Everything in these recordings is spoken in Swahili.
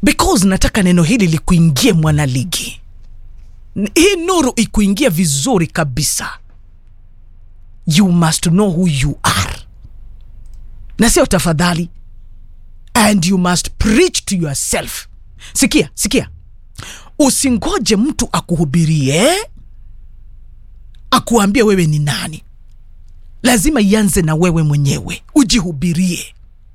because nataka neno hili likuingie mwanaligi N- hii nuru ikuingie vizuri kabisa you must know who you are na sio tafadhali and you must preach to yourself sikia sikia usingoje mtu akuhubirie akuambie wewe ni nani lazima ianze na wewe mwenyewe ujihubirie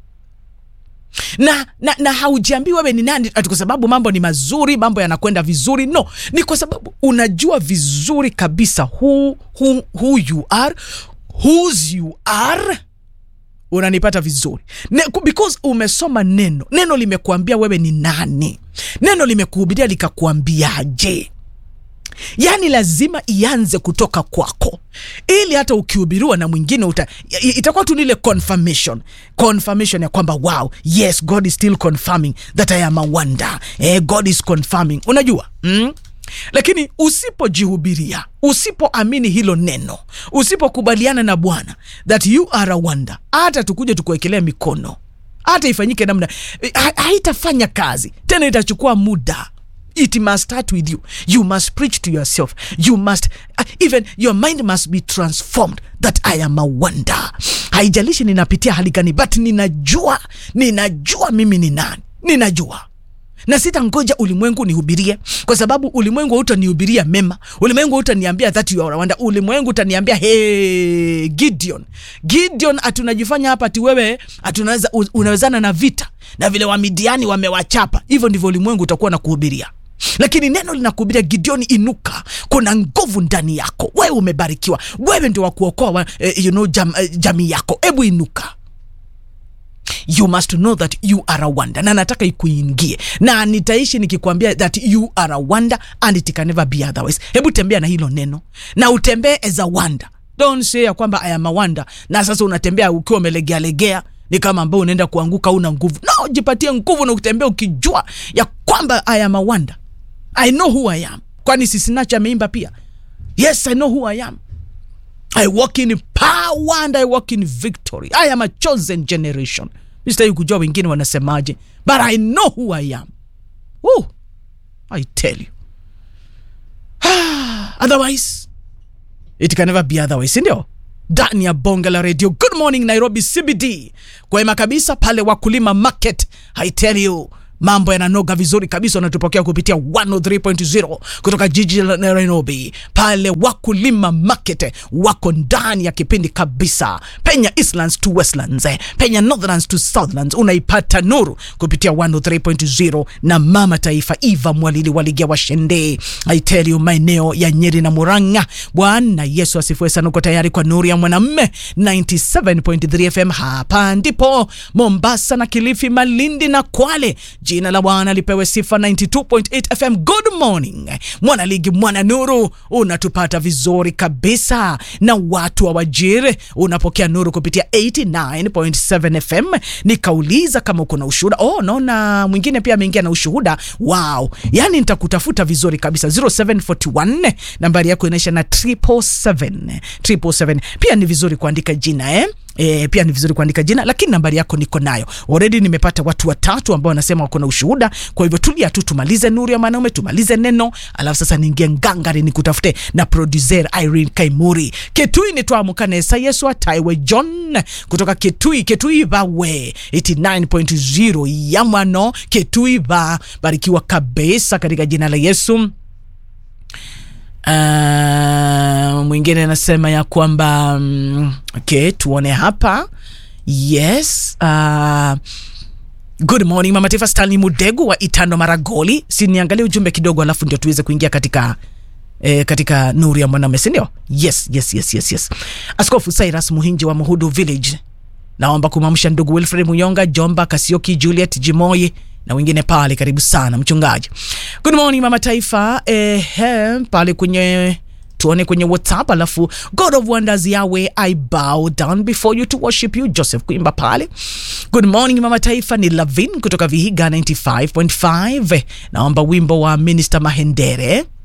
na, na, na haujiambii wewe ni nani ati kwa sababu mambo ni mazuri mambo yanakwenda vizuri no ni kwa sababu unajua vizuri kabisa who, who, who you are whose you are unanipata vizuri ne, ku- because umesoma neno neno limekuambia wewe ni nani neno limekuhubiria likakuambiaje yaani lazima ianze kutoka kwako ili hata ukihubiriwa na mwingine uta, i- itakuwa tu nile confirmation confirmation ya kwamba wow yes god is still confirming that i am a wonder eh, god is confirming unajua mm? lakini usipojihubiria usipoamini hilo neno usipokubaliana na bwana that you are a wonder hata tukuja tukuwekelea mikono hata ifanyike namna ha- haitafanya kazi tena itachukua muda it must start with you you must preach to yourself you must uh, even your mind must be transformed that i am a wonder haijalishi ninapitia hali gani but ninajua ninajua mimi ni nani ninajua na sitangoja ulimwengu nihubirie kwa sababu ulimwengu hautanihubiria mema ulimwengu hautaniambia that you are a wonder ulimwengu utaniambia hey, gideon gideon atunajifanya hapa ati wewe atunaweza unawezana na vita na vile wamidiani wamewachapa hivyo ndivyo ulimwengu utakuwa na kuhubiria lakini neno linakuhubiria gideoni inuka kuna nguvu ndani yako wewe umebarikiwa wewe ndio wa kuokoa wa, eh, you know, jam, eh, jamii yako hebu inuka you must know that you are a wonder na nataka ikuingie na nitaishi nikikwambia that you are a wonder and it can never be otherwise hebu tembea na hilo neno na utembee as a wonder don't say ya kwamba i am a wonder na sasa unatembea ukiwa umelegealegea ni kama ambao unaenda kuanguka una nguvu no jipatie nguvu na utembea ukijua ya kwamba i am a wonder i know who i am kwani sisinacha ameimba pia yes i know who i am I walk in power and I walk in victory. I am a chosen generation. Mistahili kujua wengine wanasemaje, but I know who I am. Woo, I tell you. Otherwise, it can never be otherwise, si ndio? Ndani ya bonge la radio. Good morning Nairobi CBD, kwema kabisa pale Wakulima Market. I tell you mambo yananoga vizuri kabisa unatupokea kupitia 103.0 kutoka jiji la nairobi pale wakulima market wako ndani ya kipindi kabisa penya eastlands to westlands eh, penya northlands to southlands unaipata nuru kupitia 103.0 na mama taifa eva mwalili waligia washende aiteliu maeneo ya nyeri na muranga bwana yesu asifiwe sana uko tayari kwa nuru ya mwanamme 97.3 fm hapa ndipo mombasa na kilifi malindi na kwale jina la bwana lipewe sifa 92.8 fm good morning mwana ligi mwana nuru unatupata vizuri kabisa na watu wa wajiri unapokea nuru kupitia 89.7 fm nikauliza kama uko na ushuhuda oh naona mwingine pia ameingia na ushuhuda wow yani nitakutafuta vizuri kabisa 0741 nambari yako inaisha na 777 777 pia ni vizuri kuandika jina eh E, pia ni vizuri kuandika jina lakini nambari yako niko nayo already nimepata watu watatu ambao wanasema wako na ushuhuda kwa hivyo tulia tu tumalize nuru ya mwanaume tumalize neno alafu sasa niingie ngangari nikutafute na producer irene kaimuri ketui nitwamukanesa yesu ataiwe john kutoka ketui ketui bawe 89.0 ya mwano ketui ba barikiwa kabisa katika jina la yesu Uh, mwingine anasema ya kwamba um, okay tuone hapa yes uh, good morning mama taifa stanley mudegu wa itano maragoli siniangalie ujumbe kidogo alafu ndio tuweze kuingia katika E, katika nuru ya mwanaume sindio yes yes yes yes yes askofu cyrus muhinji wa muhudu village naomba kumamsha ndugu wilfred muyonga jomba kasioki juliet jimoi na wengine pale karibu sana mchungaji good morning mama taifa eh, pale kwenye tuone kwenye whatsapp alafu god of wonders yawe i bow down before you to worship you joseph kuimba pale good morning mama taifa ni lavin kutoka vihiga 95.5 naomba wimbo wa minister mahendere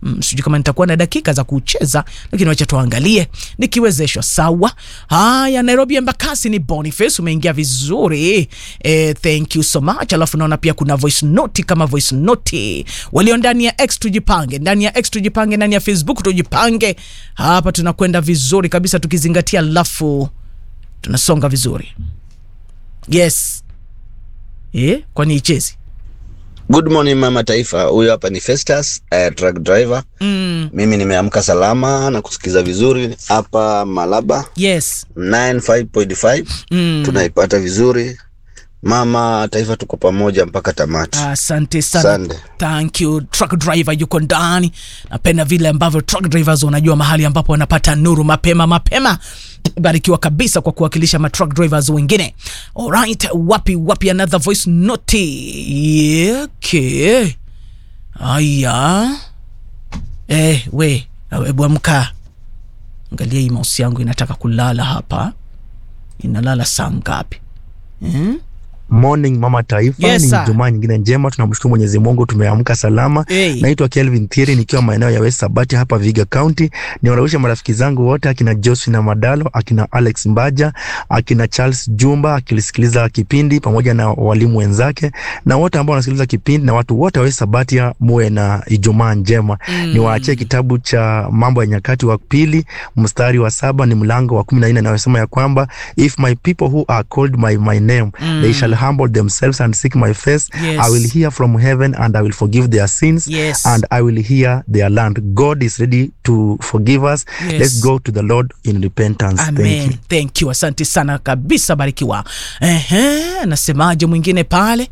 Mm, sijui kama nitakuwa na dakika za kucheza, lakini wacha tuangalie nikiwezeshwa. Sawa. Haya, Nairobi Embakasi ni Boniface, umeingia vizuri eh, thank you so much. Alafu naona pia kuna voice note kama voice note walio ndani ya X, tujipange ndani ya X, tujipange ndani ya Facebook, tujipange hapa, tunakwenda vizuri kabisa tukizingatia, alafu tunasonga vizuri. Yes eh, kwani ichezi Good morning mama taifa, huyu hapa ni Festus uh, truck driver. mm, Mimi nimeamka salama na kusikiza vizuri hapa Malaba yes 95.5 mm. tunaipata vizuri mama taifa, tuko pamoja mpaka tamati. Asante sana. Sande. Thank you. Truck driver yuko ndani. Napenda vile ambavyo truck drivers wanajua mahali ambapo wanapata nuru mapema mapema. Barikiwa kabisa kwa kuwakilisha ma truck drivers wengine. Alright, wapi wapi another voice note. Yeah, okay. Aya. Eh, we, hebu amka. Angalia hii mouse yangu inataka kulala hapa. Inalala saa ngapi? Hmm? Morning mama taifa, Yes, ni sir. Jumaa nyingine njema, tunamshukuru Mwenyezi Mungu tumeamka salama. Hey. Naitwa Kelvin Thieri nikiwa maeneo ya West Sabati hapa Viga County. Niwarusha marafiki zangu wote akina Josephine Madalo, akina Alex Mbaja, akina Charles Jumba akilisikiliza kipindi pamoja na walimu wenzake na wote ambao wanasikiliza kipindi na watu wote wa West Sabati, muwe na Ijumaa njema. Mm. Niwaachie kitabu cha Mambo ya Nyakati wa pili mstari wa saba ni mlango wa kumi na nne inayosema ya kwamba if my people who are called by my name Mm. they shall humble themselves and seek my face Yes. I will hear from heaven and I will forgive their sins Yes. and I will hear their land. God is ready to forgive us. Yes. Let's go to the Lord in repentance. Thank Amen. you. Thank you. Asante sana kabisa, barikiwa. Ehe, anasemaje mwingine pale?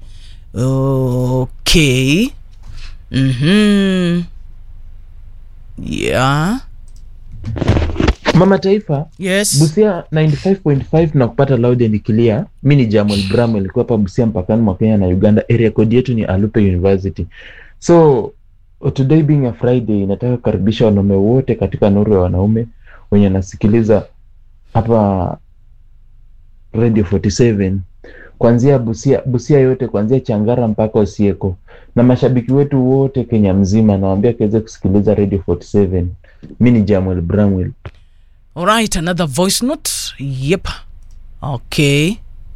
Okay. Mhm. Yeah. Mama Taifa, Yes. Busia 95.5 na kupata loud and clear. Mi ni Jamal Bramwell nilikuwa hapa Busia mpakani mwa Kenya na Uganda. Area code yetu ni Alupe University. So today being a Friday, nataka kukaribisha wanaume wote katika nuru ya wanaume wenye nasikiliza hapa Radio 47 kuanzia Busia, Busia yote kuanzia Changara mpaka Osieko na mashabiki wetu wote Kenya mzima, nawaambia kiweze kusikiliza Radio 47. Mi ni Jamal Bramwell. All right, another voice note. Yep. Okay.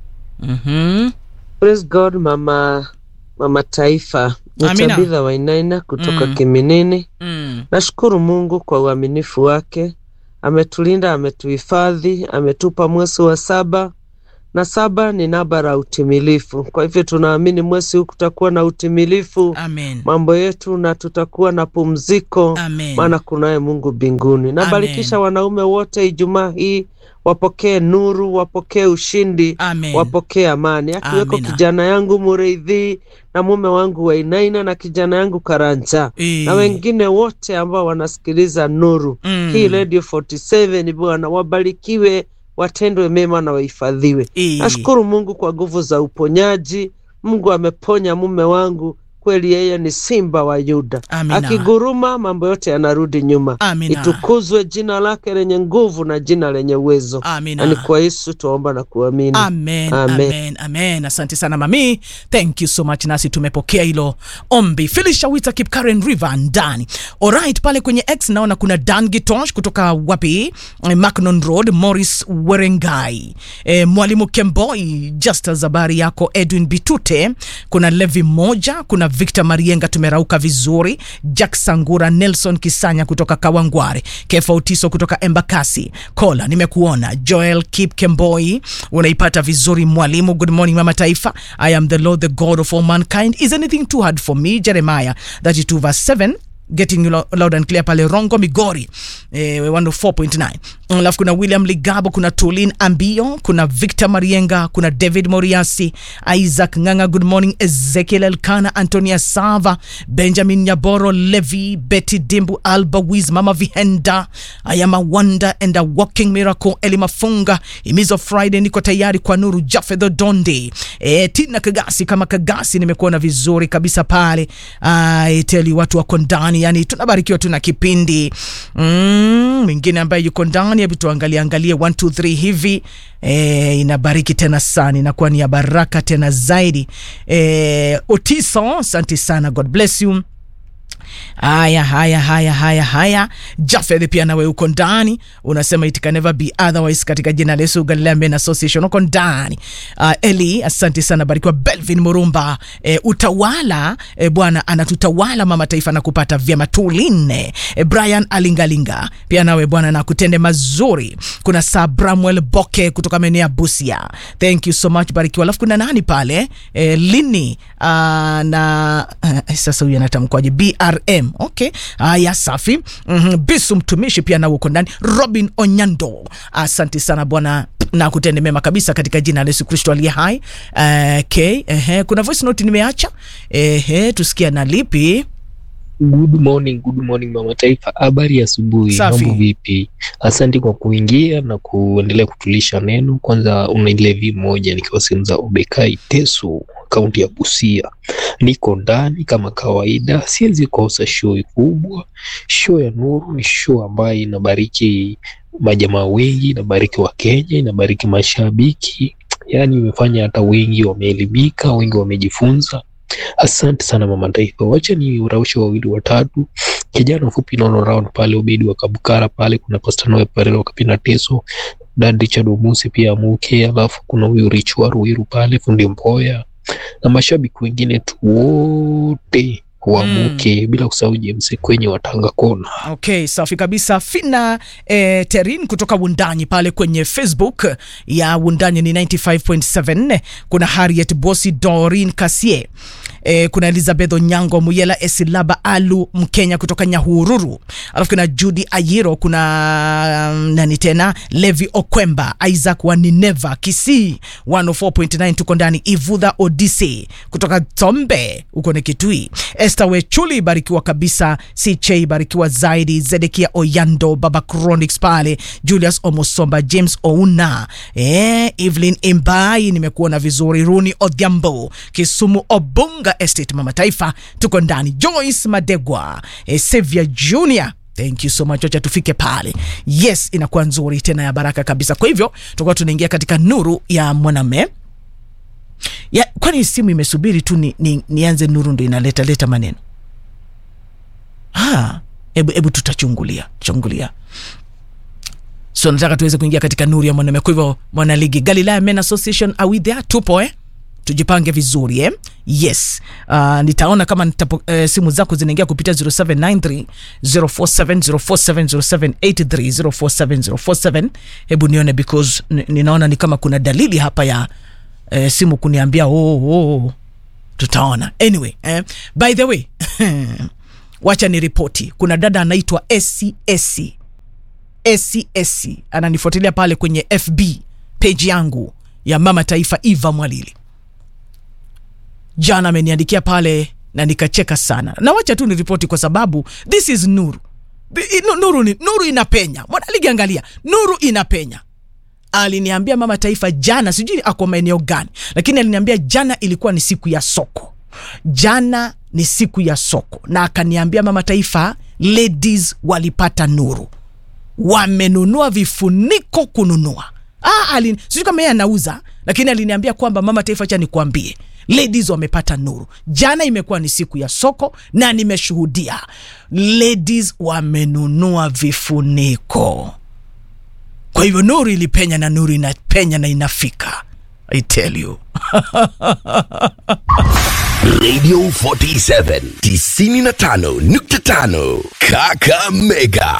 Mhm. Praise God mama mama taifa ni Amina. Tabitha Wainaina kutoka Mm. Kiminini. Mm. Nashukuru Mungu kwa uaminifu wake, ametulinda, ametuhifadhi, ametupa mwezi wa saba na saba ni namba la utimilifu. Kwa hivyo tunaamini mwezi huu kutakuwa na utimilifu Amen. mambo yetu na tutakuwa na pumziko, Amen. maana kunaye Mungu mbinguni. Nabarikisha wanaume wote Ijumaa hii wapokee nuru, wapokee ushindi Amen. wapokee amani, akiweko Amina. kijana yangu Mureithi na mume wangu Wainaina na kijana yangu Karanja Eh. na wengine wote ambao wanasikiliza Nuru Mm. hii Radio 47. Bwana wabarikiwe, watendwe mema na wahifadhiwe. Eh. Nashukuru Mungu kwa nguvu za uponyaji. Mungu ameponya mume wangu, kweli yeye ni simba wa Yuda. Amina. Akiguruma mambo yote yanarudi nyuma. Amina. Itukuzwe jina lake lenye nguvu na jina lenye uwezo. Amina. Na ni kwa Yesu tuomba na kuamini. Amen, Amen. amen, amen. Asante sana mami, thank you so much. Nasi tumepokea hilo ombi. Filisha Wita Kipkaren River ndani. Alright, pale kwenye X naona kuna Dan Gitosh kutoka wapi, eh, Macnon Road, Morris Werengai, eh, Mwalimu Kemboi, Justus habari yako, Edwin Bitute, kuna Levi moja, kuna Victor Marienga, tumerauka vizuri, Jack Sangura, Nelson Kisanya kutoka Kawangware, Kefa Utiso kutoka Embakasi, Kola nimekuona, Joel Kip Kemboi, unaipata vizuri mwalimu. Good morning mama taifa, I am the Lord the God of all mankind, is anything too hard for me? Jeremiah 32 verse 7 getting you lo- loud and clear pale Rongo Migori eh, 104.9 alafu kuna William Ligabo kuna Tulin Ambio kuna Victor Marienga kuna David Moriasi Isaac Nganga good morning Ezekiel Elkana Antonia Sava Benjamin Nyaboro Levi Betty Dimbu Alba Wiz Mama Vihenda I am a wonder and a walking miracle Eli Mafunga Imizo Friday niko tayari kwa nuru Jafedho Donde eh, Tina Kagasi kama Kagasi nimekuona vizuri kabisa pale I tell you watu wako ndani yani tunabarikiwa tuna kipindi mm, mwingine ambaye yuko ndani hebu tuangalie angalie 1 2 3 hivi e, inabariki tena sana inakuwa ni ya baraka tena zaidi e, Otiso asante sana God bless you haya haya haya haya haya jafeth pia nawe uko ndani unasema it can never be otherwise katika jina la yesu galilea men association uko ndani uh, eli asante sana barikiwa belvin murumba e, utawala e, bwana anatutawala mama taifa na kupata vyema tulinde e, brian alingalinga pia nawe bwana na kutende mazuri kuna sabramwel boke kutoka maeneo ya busia thank you so much barikiwa alafu kuna nani pale e, lini uh, na uh, sasa huyu anatamkwaje brm okay haya safi mm-hmm. bisu mtumishi pia nawe uko ndani robin onyando asante sana bwana na kutende mema kabisa katika jina la yesu kristo aliye hai uh, okay. uh, kuna voice note nimeacha uh, tusikia na lipi Good morning, good morning mama taifa, habari ya asubuhi, Safi. mambo vipi? Asante kwa kuingia na kuendelea kutulisha neno. Kwanza una ile vi moja nikiwa sehemu za Obekai Teso, kaunti ya Busia, niko ndani kama kawaida, siwezi kosa show kubwa. Show ya Nuru ni show ambayo inabariki majamaa wengi, inabariki Wakenya, inabariki mashabiki, yaani imefanya hata wengi wameelimika, wengi wamejifunza Asante sana mama taifa, wacha ni uraushe wawili watatu. Kijana mfupi naona round pale, Obedi wa Kabukara pale, kuna Pastor Noe Perero Kapina Teso, Dad Richard Omusi pia Muke, alafu kuna huyu Rich wa Ruiru pale, fundi Mpoya na mashabiki wengine tu wote wamuke, bila kusahau James kwenye watanga kona. okay safi kabisa fina eh, terin kutoka wundanyi pale kwenye facebook ya wundanyi ni 95.7 kuna harriet bosi dorin kasie Eh, kuna elizabeth onyango muyela esilaba alu mkenya kutoka nyahururu alafu kuna judy ayiro kuna um, nani tena levi okwemba isaac wa nineva kisii 104.9 tuko ndani ivudha odise kutoka tombe huko ni kitui Esther Wechuli barikiwa kabisa, CJ barikiwa zaidi, Zedekia Oyando, Baba Chronics pale, Julius Omosomba, James Ouna, eh, Evelyn Imbai, nimekuona vizuri, Runi Odhiambo, Kisumu Obunga Estate, Mama Taifa, tuko ndani, Joyce Madegwa, eh, Sevia Junior thank you so much wacha tufike pale yes inakuwa nzuri tena ya baraka kabisa kwa hivyo tutakuwa tunaingia katika nuru ya mwanamme ya kwani simu imesubiri tu ni, ni, nianze nuru ndo inaleta leta maneno Ah, hebu hebu tutachungulia chungulia so nataka tuweze kuingia katika nuru ya mwanamume kwa hivyo mwanaligi galilaya men association are we there tupo eh tujipange vizuri eh? yes uh, nitaona kama nitapo, eh, simu zako zinaingia kupitia 0793 047 047 0783 047 047 hebu nione because n- ninaona ni kama kuna dalili hapa ya eh, simu kuniambia oh, oh. tutaona anyway eh, by the way wacha ni ripoti kuna dada anaitwa scs scs ananifuatilia pale kwenye fb page yangu ya mama taifa eva mwalili jana ameniandikia pale na nikacheka sana na wacha tu ni ripoti kwa sababu this is nuru Bi- nu- nuru, ni, nuru inapenya mwanaligi angalia nuru inapenya aliniambia mama taifa jana sijui ako maeneo gani lakini aliniambia jana ilikuwa ni siku ya soko jana ni siku ya soko na akaniambia mama taifa ladies walipata nuru wamenunua vifuniko kununua ah, alin, sijui kama yeye anauza lakini aliniambia kwamba mama taifa cha nikuambie ladies wamepata nuru jana imekuwa ni siku ya soko na nimeshuhudia ladies wamenunua vifuniko kwa hivyo nuru ilipenya na nuru inapenya na inafika i tell you Radio 47 95.5 Kakamega.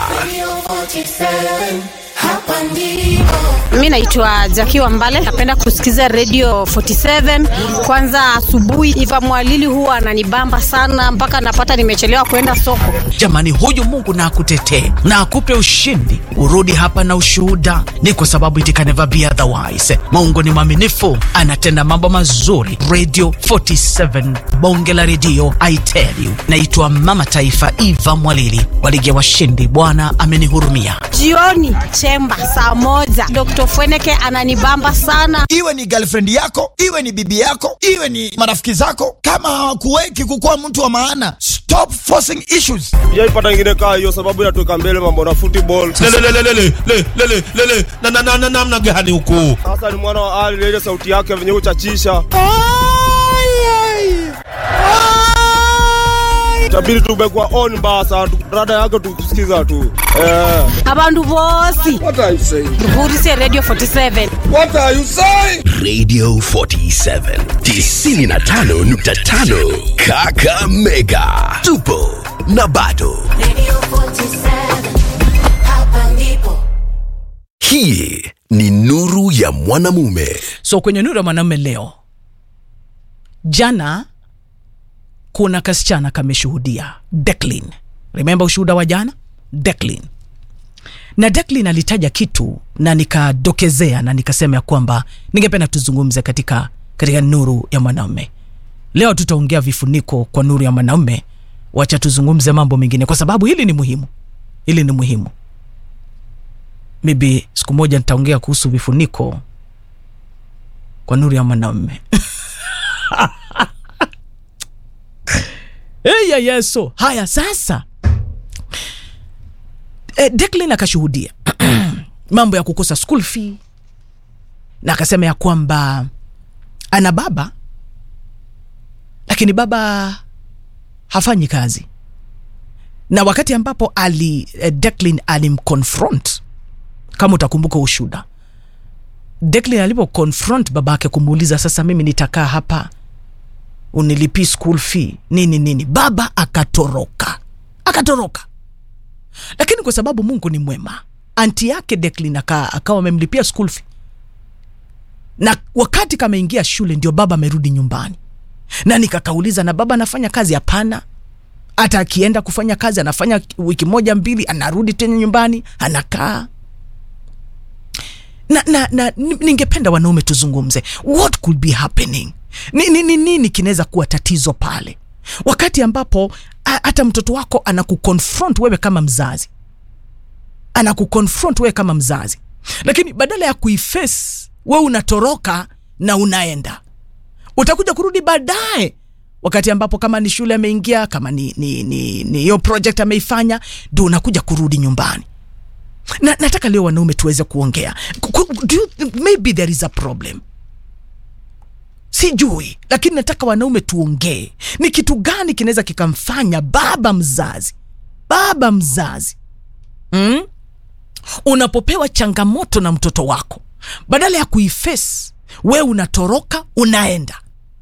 Mi naitwa Jaki Wambale, napenda kusikiza Radio 47 kwanza asubuhi. Iva Mwalili huwa ananibamba sana mpaka napata nimechelewa kwenda soko. jamani huyu mungu na akutetee na akupe ushindi urudi hapa na ushuhuda ni kwa sababu it can never be otherwise mungu ni mwaminifu anatenda mambo mazuri radio 47 bonge la redio i tell you naitwa mama taifa iva mwalili waligi ya washindi bwana amenihurumia Jioni chemba saa moja, Dr. Fweneke ananibamba sana. iwe ni girlfriend yako iwe ni bibi yako iwe ni marafiki zako kama hawakuweki kukuwa mtu wa maana stop forcing issues sijaipata ingine kaa hiyo sababu inatuweka mbele mambo na football namna gani huku sasa ni mwana wa ali na ile sauti yake venye uchachisha tabidi tumekuwa on basa rada yake tukusikiza tu eh. abandu bosi What are you saying? vurise radio 47 What are you saying? Radio 47 95.5 Kakamega. Tupo na bado. Hii ni nuru ya mwanamume. so kwenye nuru ya mwanamume leo jana kuna kasichana kameshuhudia Declan. remember ushuhuda wa jana Declan. na Declan alitaja kitu na nikadokezea na nikasema ya kwamba ningependa tuzungumze katika, katika nuru ya mwanaume leo tutaongea vifuniko kwa nuru ya mwanaume wacha tuzungumze mambo mengine kwa sababu hili ni muhimu hili ni muhimu maybe siku moja nitaongea kuhusu vifuniko kwa nuru ya mwanaume eya yeso haya sasa e, Declan akashuhudia mambo ya kukosa school fee na akasema ya kwamba ana baba lakini baba hafanyi kazi na wakati ambapo ali eh, Declan alimconfront kama utakumbuka ushuda Declan alipo confront babake kumuuliza sasa mimi nitakaa hapa unilipii school fee nini nini baba akatoroka akatoroka lakini kwa sababu mungu ni mwema anti yake Declan aka- akawa amemlipia school fee na wakati kameingia shule ndio baba amerudi nyumbani na nikakauliza na baba anafanya kazi hapana hata akienda kufanya kazi anafanya wiki moja mbili anarudi tena nyumbani anakaa na, na, na ni- ningependa wanaume tuzungumze what could be happening ni nini ni, nini kinaweza kuwa tatizo pale wakati ambapo a- hata mtoto wako anakuconfront wewe kama mzazi anakuconfront wewe kama mzazi lakini badala ya kuiface wewe unatoroka na unaenda utakuja kurudi baadaye wakati ambapo kama ni shule ameingia kama ni ni ni ni hiyo project ameifanya ndio unakuja kurudi nyumbani na, nataka leo wanaume tuweze kuongea Ku- ku- do you think maybe there is a problem sijui lakini nataka wanaume tuongee ni kitu gani kinaweza kikamfanya baba mzazi baba mzazi mm? unapopewa changamoto na mtoto wako badala ya kuiface we unatoroka unaenda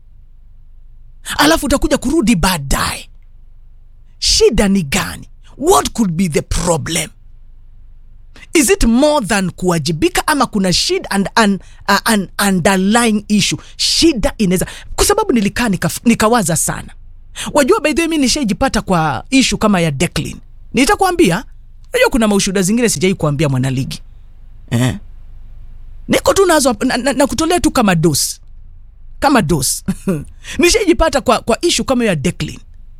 alafu utakuja kurudi baadaye shida ni gani what could be the problem is it more than kuwajibika ama kuna shida and, and, uh, an underlying issue shida inaweza kwa sababu nilikaa nika, nikawaza sana wajua by the way mi nishaijipata kwa ishu kama ya Declan nitakwambia najua kuna maushuhuda zingine sijai kuambia mwanaligi eh. niko tu nazo hapa, na, na, na kutolea tu kama dos kama dos nishaijipata kwa, kwa ishu kama ya Declan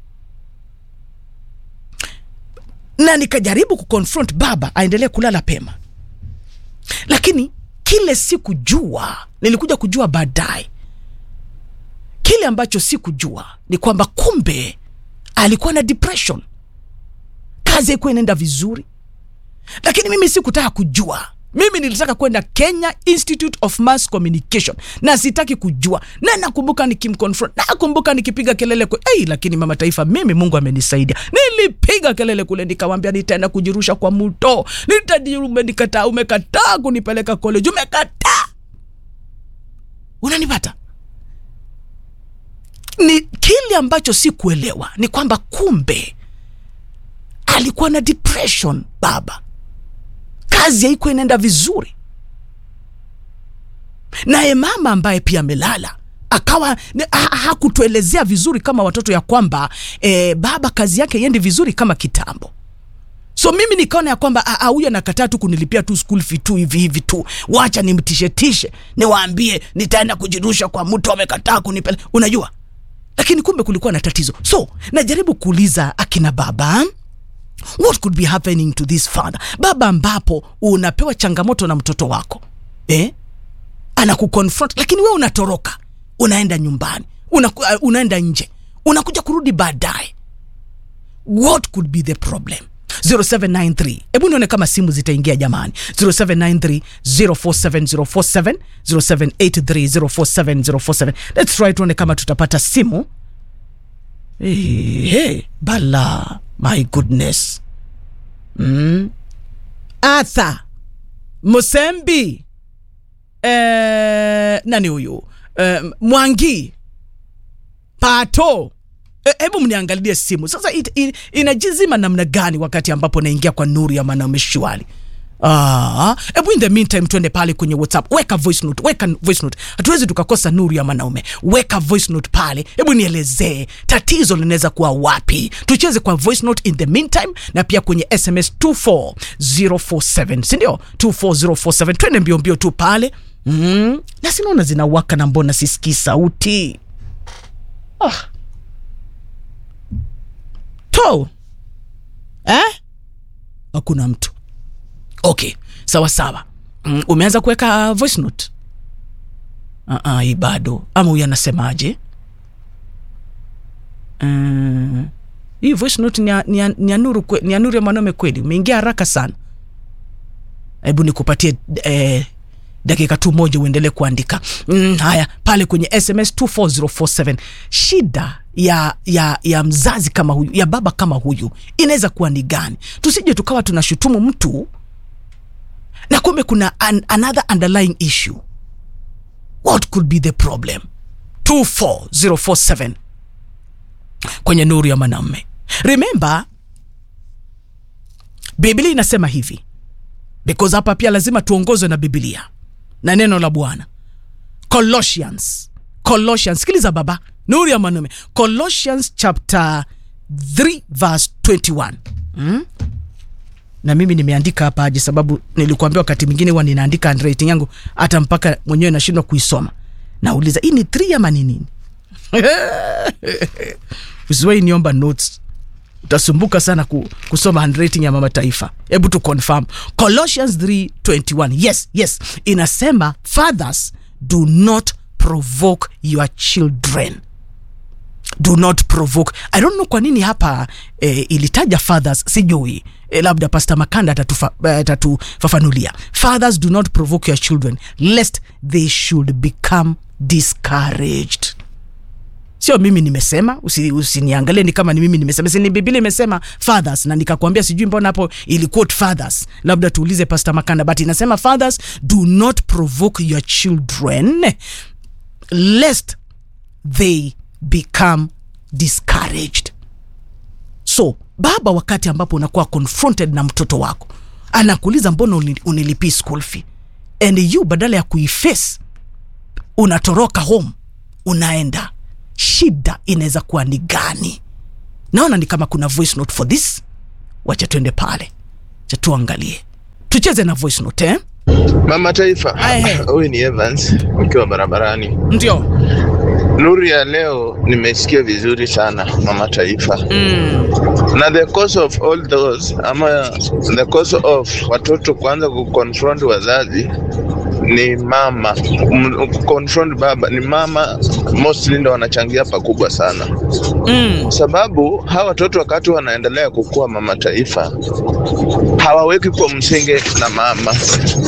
na nikajaribu kuconfront baba aendelee kulala pema lakini kile sikujua nilikuja kujua baadaye kile ambacho sikujua ni kwamba kumbe alikuwa na depression kazi haikuwa inaenda vizuri lakini mimi sikutaka kujua mimi nilitaka kwenda kenya institute of mass communication na sitaki kujua na nakumbuka nikimconfront nakumbuka nikipiga kelele kwe, hey, lakini mama taifa mimi mungu amenisaidia nilipiga kelele kule nikawambia nitaenda kujirusha kwa mto nitajirume nikataa umekataa kunipeleka college umekataa unanipata ni kile ambacho sikuelewa ni kwamba kumbe alikuwa na depression baba kazi haikuwa inaenda vizuri naye mama ambaye pia amelala akawa ni- ha- hakutuelezea vizuri kama watoto ya kwamba eh, baba kazi yake iendi vizuri kama kitambo so mimi nikaona ya kwamba "Ah, ah, huyu anakataa tu kunilipia tu school fee tu hivi hivi tu wacha nimtishetishe niwaambie nitaenda kujirusha kwa mtu amekataa kunipele unajua lakini kumbe kulikuwa na tatizo so najaribu kuuliza akina baba what could be happening to this father baba ambapo unapewa changamoto na mtoto wako eh? anakuconfront lakini we unatoroka unaenda nyumbani una, uh, unaenda nje unakuja kurudi baadaye what could be the problem 0793 hebu nione kama simu zitaingia jamani 0793 047047 0783 047047 let's try tuone kama tutapata simu hey, hey, bala my goodness mm. arthur musembi eh, nani huyu eh, mwangi pato Eh, hebu mniangalie simu sasa it, it, inajizima namna gani wakati ambapo naingia kwa nuru ya mwanaume shwali Ah, hebu in the meantime twende pale kwenye whatsapp weka voice note weka voice note hatuwezi tukakosa nuru ya mwanaume weka voice note pale hebu nielezee tatizo linaweza kuwa wapi tucheze kwa voice note in the meantime na pia kwenye sms 24047 sindio 24047 twende mbio mbio tu pale mm. na sinaona zinawaka na mbona sisikii sauti ah. to eh? hakuna mtu okay sawa sawa mm, umeanza kuweka voice note uh, hii bado ama huyu anasemaje uh, hii voice note ni ya, ni ya, ni ya nuru kwe, ni ya nuru ya mwanaume kweli umeingia haraka sana hebu nikupatie eh, dakika tu moja uendelee kuandika mm, haya pale kwenye sms 24047 shida ya ya ya mzazi kama huyu ya baba kama huyu inaweza kuwa ni gani tusije tukawa tunashutumu mtu na kumbe kuna an, another underlying issue what could be the problem 24047 kwenye nuru ya mwanamme remember biblia inasema hivi because hapa pia lazima tuongozwe na biblia na neno la bwana colossians colossians sikiliza baba nuru ya mwanaume colossians chapter 3 verse 21 hmm? na mimi nimeandika hapa aje sababu nilikuambia wakati mwingine huwa ninaandika handwriting yangu hata mpaka mwenyewe nashindwa kuisoma nauliza hii ni 3 ama ni nini usiwai niomba notes utasumbuka sana ku, kusoma handwriting ya mama taifa hebu tu confirm colossians 321 yes yes inasema fathers do not provoke your children do not provoke i don't know kwa nini hapa eh, ilitaja fathers sijui eh, labda pastor makanda atatufa- eh, atatufafanulia fathers do not provoke your children lest they should become discouraged sio mimi nimesema usi- usiniangalie ni kama ni mimi nimesema sini biblia imesema fathers na nikakwambia sijui mbona hapo ili quote fathers labda tuulize pastor makanda but inasema fathers do not provoke your children lest they become discouraged so baba wakati ambapo unakuwa confronted na mtoto wako anakuuliza mbona uni- unilipii school fee and you badala ya kuiface unatoroka home unaenda shida inaweza kuwa ni gani naona ni kama kuna voice note for this wacha tuende pale cha tuangalie tucheze na voice note eh? Mama Taifa, huyu ni Evans ukiwa barabarani. Ndio. Nuru ya leo nimesikia vizuri sana Mama Taifa. Mm. Na the cause of all those ama the cause of watoto kuanza kuconfront wazazi ni mama M- kuconfront baba ni mama mostly ndo wanachangia pakubwa sana mm. sababu hawa watoto wakati wanaendelea kukua mama taifa hawaweki kwa msingi na mama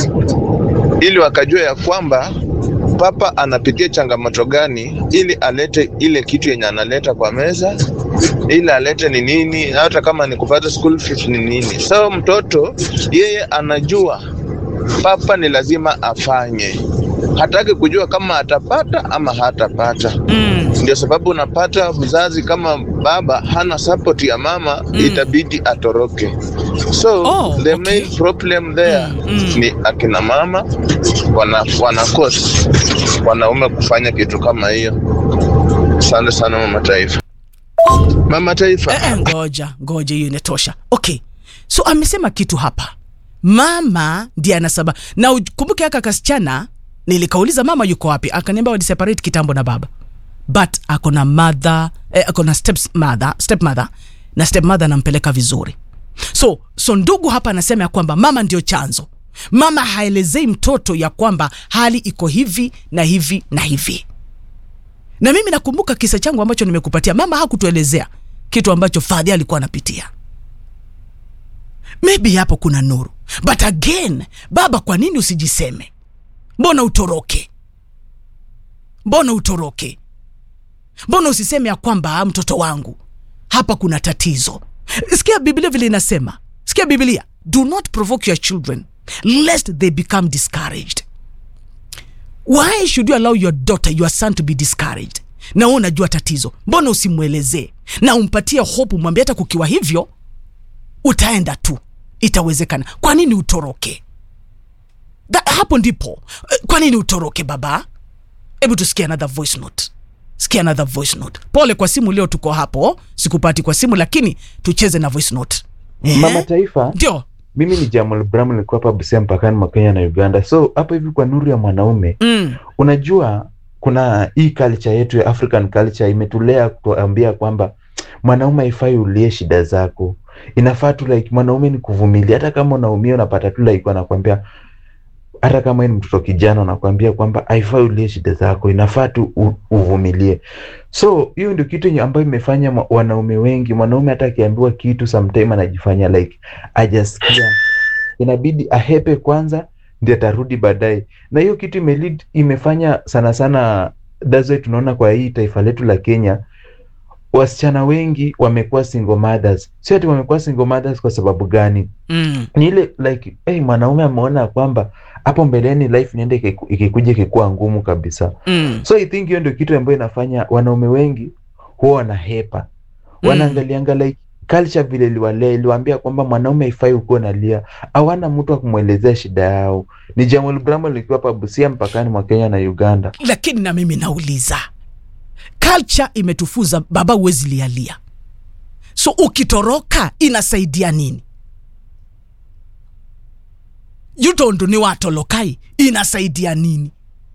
ili wakajua ya kwamba papa anapitia changamoto gani ili alete ile kitu yenye analeta kwa meza ili alete ni nini hata kama ni kupata school fees ni nini so mtoto yeye anajua papa ni lazima afanye hataki kujua kama atapata ama hatapata mm. ndio sababu unapata mzazi kama baba hana support ya mama mm. itabidi atoroke so oh, the okay. main problem there mm. ni akina mama wana, wanakosa wanaume kufanya kitu kama hiyo asante sana mama taifa mama taifa eh, eh, ngoja ngoja hiyo inatosha okay so amesema kitu hapa mama ndiye anasaba na ukumbuke aka kasichana nilikauliza mama yuko wapi akaniambia waliseparate kitambo na baba but ako na mother eh, ako na step mother, step mother na step mother anampeleka vizuri so so ndugu hapa anasema ya kwamba mama ndio chanzo mama haelezei mtoto ya kwamba hali iko hivi na hivi na hivi na mimi nakumbuka kisa changu ambacho nimekupatia mama hakutuelezea kitu ambacho fadhi alikuwa anapitia maybe hapo kuna nuru but again baba kwa nini usijiseme mbona utoroke mbona utoroke mbona usiseme ya kwamba mtoto wangu hapa kuna tatizo sikia biblia vile inasema sikia biblia do not provoke your children lest they become discouraged why should you allow your daughter your son to be discouraged na wewe unajua tatizo mbona usimwelezee na umpatie hope mwambie hata kukiwa hivyo utaenda tu itawezekana kwa nini utoroke That, hapo ndipo Eh, kwa nini utoroke baba hebu tusikie another voice note sikia another voice note pole kwa simu leo tuko hapo sikupati kwa simu lakini tucheze na voice note Ehe. mama taifa ndio mimi ni jamal bram nilikuwa hapa busia mpakani mwa kenya na uganda so hapa hivi kwa nuru ya mwanaume mm. unajua kuna hii culture yetu ya african culture imetulea kutuambia kwamba mwanaume haifai ulie shida zako inafaa tu like mwanaume ni kuvumilia hata kama unaumia unapata tu like wanakwambia hata kama wewe ni mtoto kijana unakwambia kwamba haifai ulie shida zako inafaa tu u- uvumilie so hiyo ndio kitu yenye ambayo imefanya ma- wanaume wengi mwanaume hata akiambiwa kitu sometime anajifanya like ajasikia inabidi ahepe kwanza ndi atarudi baadaye na hiyo kitu imelead, imefanya sana sana that's why tunaona kwa hii taifa letu la kenya wasichana wengi wamekuwa single mothers sio ati wamekuwa single mothers kwa sababu gani Mm. ni ile like hey, mwanaume ameona kwamba hapo mbeleni life inaenda ikiku- ikikuja ikikuwa ngumu kabisa Mm. so i think hiyo ndio kitu ambayo inafanya wanaume wengi huwa wanahepa Mm. wanaangalianga like culture vile iliwalea iliwaambia kwamba mwanaume haifai ukuwa nalia hawana mtu wa kumwelezea shida yao ni jamal bramo likiwa hapa busia mpakani mwa kenya na uganda lakini na mimi nauliza culture imetufuza baba huwezi lialia so ukitoroka inasaidia nini yutondo ni watolokai inasaidia nini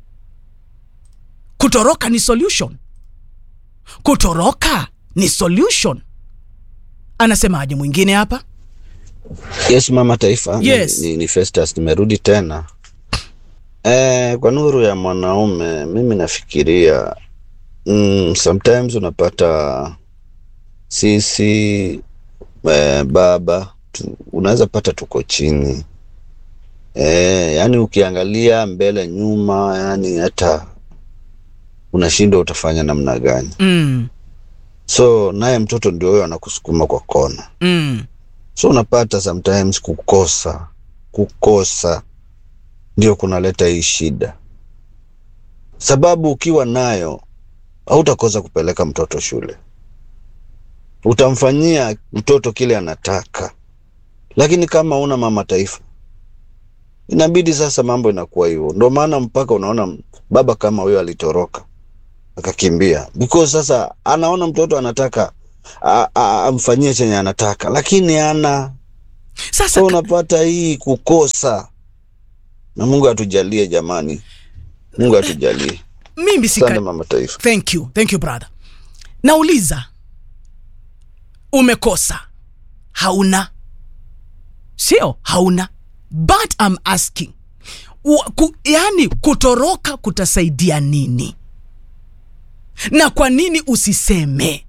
kutoroka ni solution kutoroka ni solution anasemaje mwingine hapa Yes, mama taifa. Yes. Ni, ni, ni Festus nimerudi tena. Eh, kwa nuru ya mwanaume mimi nafikiria mm, sometimes unapata sisi eh, baba tu, unaweza pata tuko chini eh, yani ukiangalia mbele nyuma, yani hata unashindwa utafanya namna gani. mm, So naye mtoto ndio huyo anakusukuma kwa kona. mm, so unapata sometimes kukosa kukosa ndio kunaleta hii shida sababu ukiwa nayo hautakosa kupeleka mtoto shule utamfanyia mtoto kile anataka lakini kama una mama taifa inabidi sasa mambo inakuwa hivyo ndo maana mpaka unaona baba kama huyo alitoroka akakimbia because sasa anaona mtoto anataka a- a- amfanyie chenye anataka lakini ana sasa so unapata hii kukosa na mungu atujalie jamani mungu atujalie mimi sika, sana mama taifa thank you thank you brother nauliza umekosa hauna sio hauna but I'm asking Wa- ku, yani kutoroka kutasaidia nini na kwa nini usiseme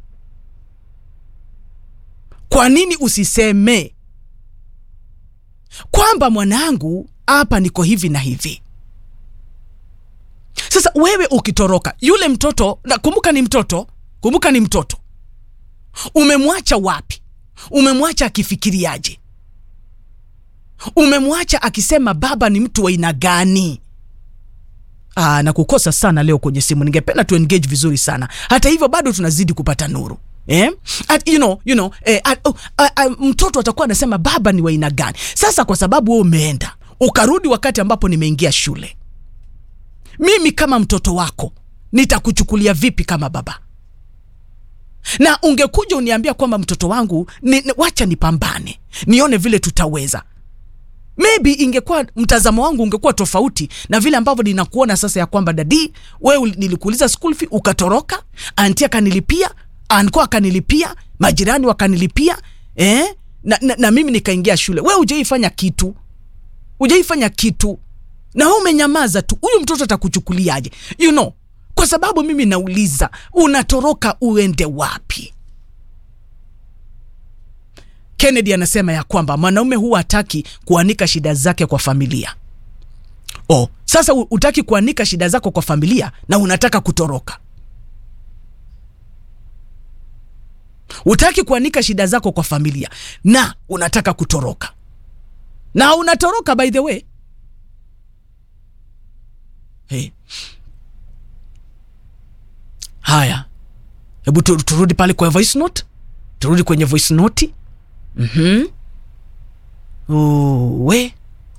kwa nini usiseme kwamba mwanangu hapa niko hivi na hivi sasa wewe ukitoroka yule mtoto na kumbuka ni mtoto kumbuka ni mtoto umemwacha wapi umemwacha akifikiriaje umemwacha akisema baba ni mtu wa aina gani Aa, na kukosa sana leo kwenye simu ningependa tu engage vizuri sana hata hivyo bado tunazidi kupata nuru Eh? At, you know, you know, eh, at, oh, uh, uh, mtoto atakuwa anasema baba ni wa aina gani sasa kwa sababu wewe umeenda ukarudi wakati ambapo nimeingia shule mimi kama mtoto wako nitakuchukulia vipi kama baba na ungekuja uniambia kwamba mtoto wangu ni, ni, wacha nipambane nione vile tutaweza maybe ingekuwa mtazamo wangu ungekuwa tofauti na vile ambavyo ninakuona sasa ya kwamba dadi wewe uli- nilikuuliza school fee ukatoroka anti akanilipia anko akanilipia majirani wakanilipia eh? na, na, na mimi nikaingia shule we ujaifanya kitu ujaifanya kitu na we umenyamaza tu huyu mtoto atakuchukuliaje you know kwa sababu mimi nauliza unatoroka uende wapi kennedy anasema ya kwamba mwanaume huwa hataki kuanika shida zake kwa familia oh, sasa u- utaki kuanika shida zako kwa familia na unataka kutoroka utaki kuanika shida zako kwa familia na unataka kutoroka na unatoroka by the way hey. haya hebu tu, turudi pale kwa voice note turudi kwenye voice note mm-hmm. we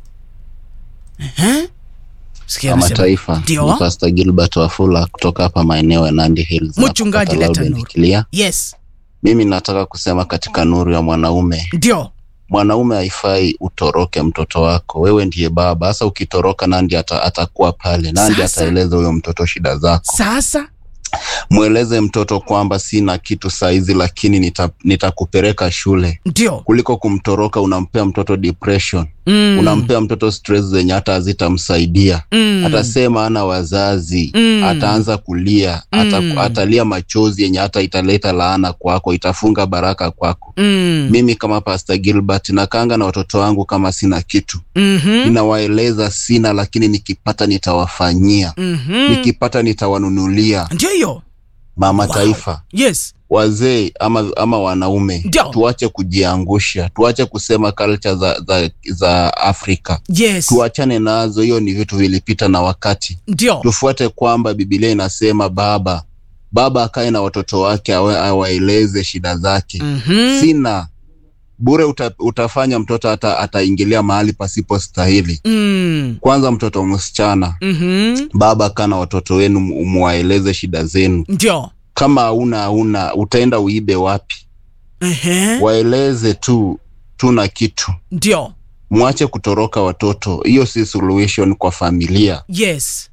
uh-huh. Sikia Kama anasema- taifa Ndio. ni Pastor Gilbert Wafula kutoka hapa maeneo ya Nandi Hills. hapa Mchungaji Kata leta Lauden nuru. Kilia. yes Mimi nataka kusema katika nuru ya mwanaume, ndio mwanaume haifai utoroke mtoto wako. Wewe ndiye baba. Sasa ukitoroka, nandi ata, atakuwa pale, nandi Sasa. ataeleza huyo mtoto shida zako. sasa Mweleze mtoto kwamba sina kitu saizi, lakini nita- nitakupeleka shule ndio kuliko kumtoroka. Unampea mtoto depression Mm. unampea mtoto stress zenye hata hazitamsaidia Mm. atasema ana wazazi Mm. ataanza kulia ata, Mm. atalia machozi yenye hata italeta laana kwako itafunga baraka kwako mm. mimi kama Pastor Gilbert nakanga na watoto wangu kama sina kitu mm-hmm. ninawaeleza sina lakini nikipata nitawafanyia mm-hmm. nikipata nitawanunulia ndio hiyo mama Wow. taifa yes wazee ama, ama wanaume Ndio. tuache kujiangusha tuache kusema culture za, za, za afrika yes tuachane nazo hiyo ni vitu vilipita na wakati ndio tufuate kwamba bibilia inasema baba baba akae na watoto wake awe- awaeleze shida zake Mhm. sina bure uta, utafanya mtoto hata ataingilia mahali pasipo stahili mm. kwanza mtoto msichana mm-hmm. baba kaa na watoto wenu mu- muwaeleze shida zenu ndio kama hauna hauna utaenda uibe wapi Ehe. waeleze tu tuna kitu ndio mwache kutoroka watoto hiyo si solution kwa familia yes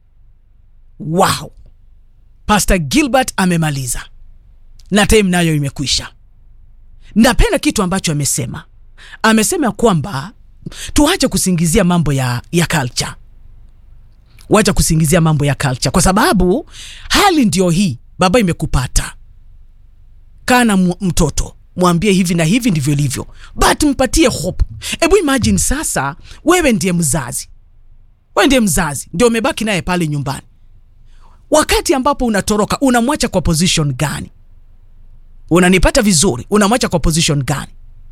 wow pastor gilbert amemaliza na time nayo imekwisha napenda kitu ambacho amesema amesema kwamba tuache kusingizia mambo ya, ya culture wacha kusingizia mambo ya culture kwa sababu hali ndio hii baba imekupata kaa na mu- mtoto mwambie hivi na hivi ndivyo ilivyo but mpatie hope hebu imagine sasa wewe ndiye mzazi wewe ndiye mzazi ndio umebaki naye pale nyumbani wakati ambapo unatoroka unamwacha kwa position gani unanipata vizuri unamwacha kwa position gani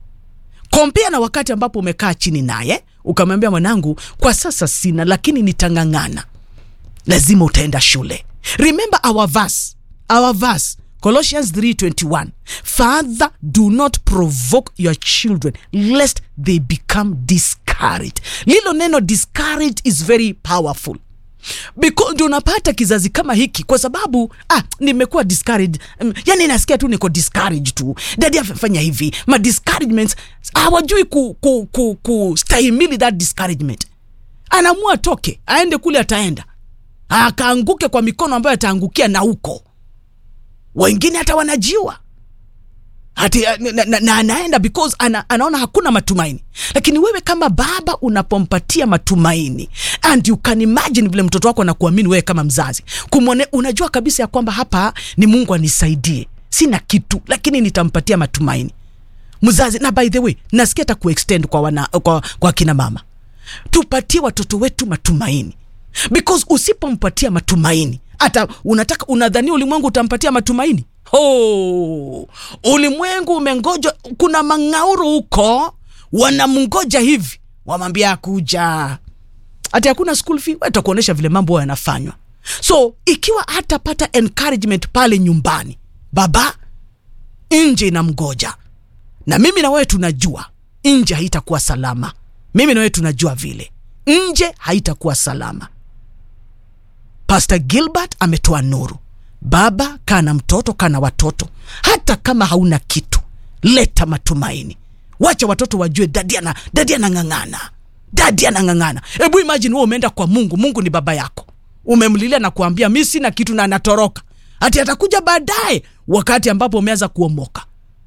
kompea na wakati ambapo umekaa chini naye ukamwambia mwanangu kwa sasa sina lakini nitang'ang'ana lazima utaenda shule remember our verse our verse colossians 3.21 father do not provoke your children lest they become discouraged lilo neno discouraged is very powerful because ndio unapata kizazi kama hiki kwa sababu ah, nimekuwa discouraged um, yani nasikia tu niko discouraged tu dadi afanya hivi ma discouragements hawajui ku, ku, ku, kustahimili that discouragement anaamua toke aende kule ataenda akaanguke kwa mikono ambayo ataangukia na huko wengine hata wanajiwa Ati, na, na, na anaenda because ana, anaona hakuna matumaini lakini wewe kama baba unapompatia matumaini and you can imagine vile mtoto wako anakuamini wewe kama mzazi kumwone unajua kabisa ya kwamba hapa ni mungu anisaidie sina kitu lakini nitampatia matumaini mzazi na by the way nasikia hata kuextend kwa, wana, kwa, kwa kina mama tupatie watoto wetu matumaini because usipompatia matumaini hata unataka unadhania ulimwengu utampatia matumaini oh, ulimwengu umengoja kuna mangauru huko wanamngoja hivi wamwambia kuja hati hakuna school fee watakuonyesha vile mambo yanafanywa so ikiwa hatapata encouragement pale nyumbani baba nje inamgoja na mimi na wewe tunajua nje haitakuwa salama mimi na wewe tunajua vile nje haitakuwa salama pastor gilbert ametoa nuru baba kaa na mtoto kaa na watoto hata kama hauna kitu leta matumaini wacha watoto wajue dadi ana dadi anang'ang'ana dadi anang'ang'ana hebu imagine wewe umeenda kwa mungu mungu ni baba yako umemlilia na kuambia mi sina kitu na anatoroka hati atakuja baadaye wakati ambapo umeanza kuomoka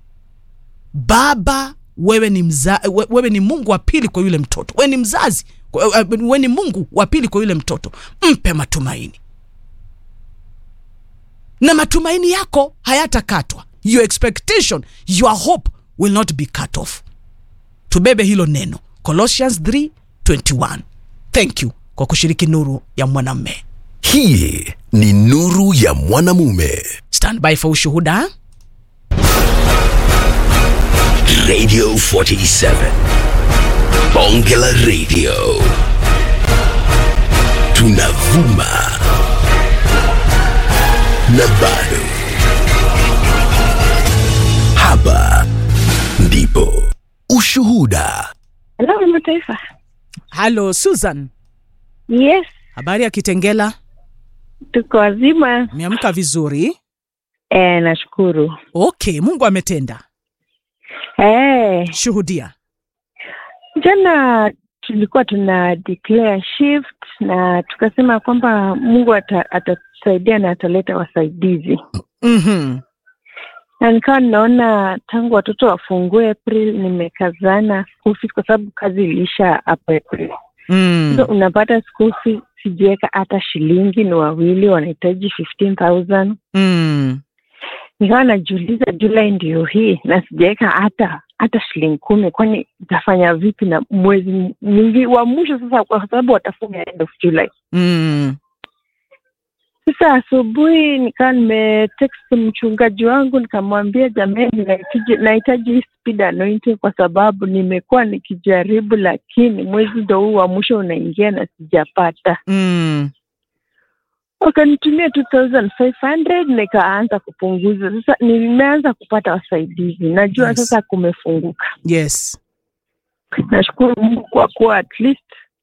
baba wewe ni mza, we- wewe ni mungu wa pili kwa yule mtoto wewe ni mzazi kwa- eh, wewe ni mungu wa pili kwa yule mtoto mpe matumaini na matumaini yako hayatakatwa your expectation your hope will not be cut off tubebe hilo neno colossians 321 thank you kwa kushiriki nuru ya mwanamme hii ni nuru ya mwanamume stand by for ushuhuda Radio 47. Bonge la Radio. Tunavuma. Na bado. Hapa ndipo ushuhuda. Hello, mataifa. halo susan Yes, habari ya kitengela tuko wazima. meamka vizuri Eh, nashukuru. okay mungu ametenda Eh, shuhudia jana tulikuwa tuna declare shift na tukasema kwamba Mungu ata- atatusaidia na ataleta wasaidizi. mm-hmm. Na nikawa ninaona tangu watoto wafungue April nimekazana school fees kwa sababu kazi iliisha hapo April. mm. So unapata school fees sijiweka hata shilingi, ni wawili wanahitaji 15000 Mm. nikawa najiuliza Julai ndio hii na sijaweka hata hata shilingi kumi, kwani itafanya vipi na mwezi mwingi wa mwisho sasa, kwa sababu watafunga end of July. Mm. Sasa asubuhi nikawa nimetext mchungaji wangu nikamwambia, jamani, nahitaji nahitaji hii speed anointing kwa sababu nimekuwa nikijaribu, lakini mwezi ndo huu wa mwisho unaingia na sijapata. Mm. wakanitumia 2500 nikaanza kupunguza. Sasa nimeanza kupata wasaidizi, najua Yes. sasa kumefunguka. yes Nashukuru Mungu kwa kuwa at least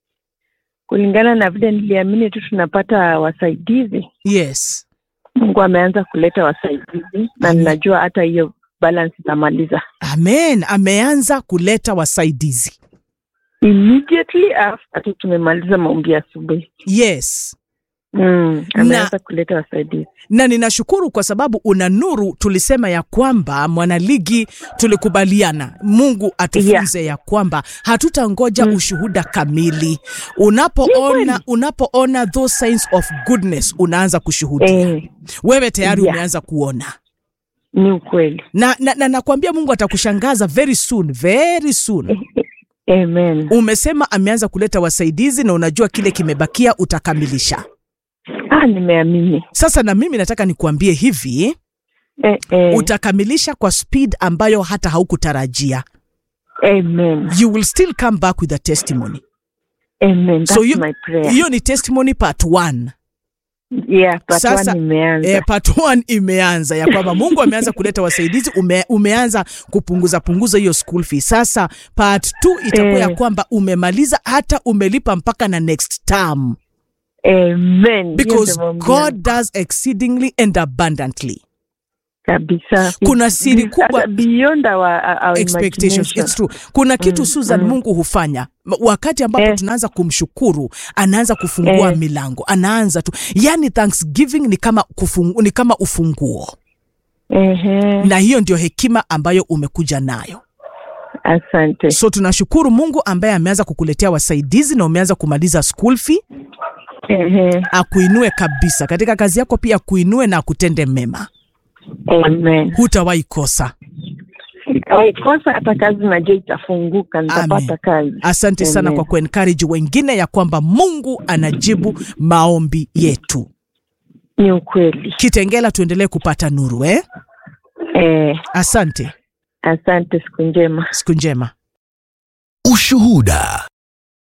kulingana na vile niliamini tu tunapata wasaidizi, yes Mungu ameanza kuleta wasaidizi na ninajua hata hiyo balance itamaliza amen ameanza kuleta wasaidizi immediately after tu tumemaliza maombi ya asubuhi. yes Mm, ameanza kuleta wasaidizi. na ninashukuru kwa sababu una nuru tulisema ya kwamba mwanaligi tulikubaliana mungu atufunze yeah. ya kwamba hatutangoja mm. ushuhuda kamili unapoona unapoona those signs of goodness unaanza kushuhudia Eh. wewe tayari Yeah. umeanza kuona Ni ukweli. na, na, na nakwambia mungu atakushangaza very soon very soon Amen. umesema ameanza kuleta wasaidizi na unajua kile kimebakia utakamilisha Ah, nimeamini. sasa na mimi nataka nikuambie hivi Eh, eh. utakamilisha kwa speed ambayo hata haukutarajia Amen. you will still come back with a testimony Amen. That's so you- my prayer. hiyo ni testimony part one. Yeah, part sasa one imeanza. eh, part one imeanza ya kwamba mungu ameanza kuleta wasaidizi ume, umeanza kupunguza punguza hiyo school fee sasa part two itakuwa ya Eh. kwamba umemaliza hata umelipa mpaka na next term Amen. because Hiyo ndio maombi god yangu. does exceedingly and abundantly kabisa kuna It's- siri it's kubwa beyond our, our expectations imagination. it's true kuna kitu Mm, susan mm. mungu hufanya M- wakati ambapo tunaanza kumshukuru anaanza kufungua Eh. milango anaanza tu yani thanksgiving ni kama, kufungu, ni kama ufunguo Ehe. na hiyo ndio hekima ambayo umekuja nayo asante so tunashukuru mungu ambaye ameanza kukuletea wasaidizi na umeanza kumaliza school fee Ehe. akuinue kabisa katika kazi yako pia akuinue na akutende mema Amen. hutawahi kosa Waikosa hata kazi najua itafunguka, nitapata kazi. asante sana Amen. kwa kuencourage wengine ya kwamba mungu anajibu maombi yetu ni ukweli kitengela tuendelee kupata nuru eh? eh. asante asante siku njema siku njema Ushuhuda.